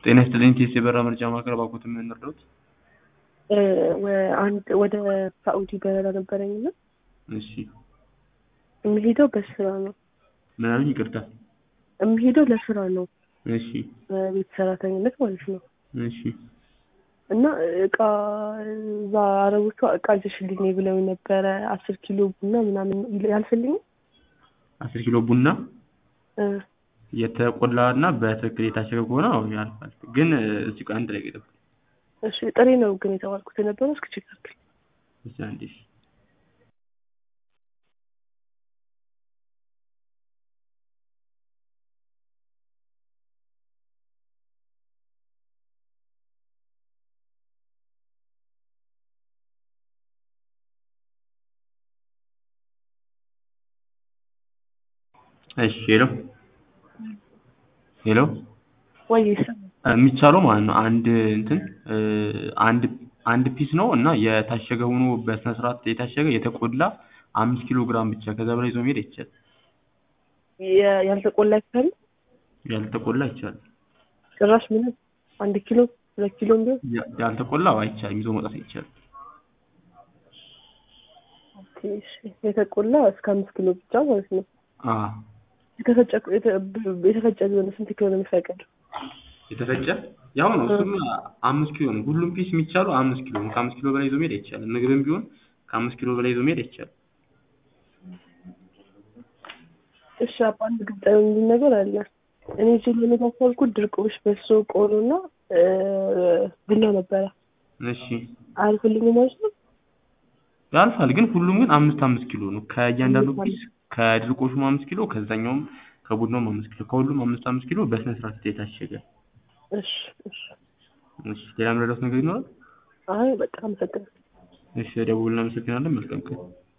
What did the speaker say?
ጤና ይስጥልኝ ቴስ የበራ ምርጫ ማዕከል ባኮት የምንረዳት አንድ ወደ ሳኡዲ በረራ ነበረኝ እና እሺ የምሄደው በስራ ነው። ምን አሉኝ? ይቅርታ። የምሄደው ለስራ ነው፣ እሺ በቤት ሰራተኝነት ማለት ነው። እሺ እና እቃ እዛ አረቦቿ እቃ ይዘሽልኝ ብለው ነበረ። አስር ኪሎ ቡና ምናምን ያልፍልኝ አስር ኪሎ ቡና የተቆላ እና በትክክል የታሸገ ከሆነ አዎ ያልፋል። ግን እዚህ ጋር አንድ ላይ ገጠም እሺ ጥሬ ነው ግን የተባልኩት የነበረው እስኪ ቼክ አድርግ። እሺ አንዴ እሺ እሺ ሄሎ ሄሎ ወይ የሚቻለው ማለት ነው አንድ እንትን አንድ አንድ ፒስ ነው እና የታሸገ ሆኖ በስነ ስርዓት የታሸገ የተቆላ አምስት ኪሎ ግራም ብቻ ከዛ በላይ ይዞ መሄድ አይቻልም። ያልተቆላ ይቻል ያልተቆላ አይቻልም። ጭራሽ ምንም አንድ ኪሎ ሁለት ኪሎ ቢሆን ያ- ያልተቆላ አይቻልም፣ ይዞ መውጣት አይቻልም። ኦኬ፣ እሺ። የተቆላ እስከ አምስት ኪሎ ብቻ ማለት ነው። አ የተፈጨ የተ- የተፈጨ ቢሆን ስንት ኪሎ ነው የሚፈቀድ? የተፈጨ ያው ነው እሱም አምስት ኪሎ ነው። ሁሉም ፒስ የሚቻለው አምስት ኪሎ ነው። ከአምስት ኪሎ በላይ ይዞ መሄድ አይቻልም። ምግብም ቢሆን ከአምስት ኪሎ በላይ ይዞ መሄድ አይቻልም። እሺ አባ አንድ ግልጽ የሚል ነገር አለ። እኔ እዚህ ለመሄድ ያሰብኩት ድርቆሽ፣ በሶ፣ ቆሎ እና ቡና ነበረ። እሺ አያልፍልኝም ማለት ነው? ያልፋል፣ ግን ሁሉም ግን አምስት አምስት ኪሎ ነው። ከእያንዳንዱ ፒስ ከድርቆሹም አምስት ኪሎ ከዛኛውም ከቡናውም አምስት ኪሎ ከሁሉም አምስት አምስት ኪሎ በስነ ስርዓት የታሸገ። እሺ እሺ። እሺ ሌላ ምረዳት ነገር ይኖራል? አይ በቃ አመሰግናለሁ። እሺ ደውል፣ እናመሰግናለን። መልካም ቀን።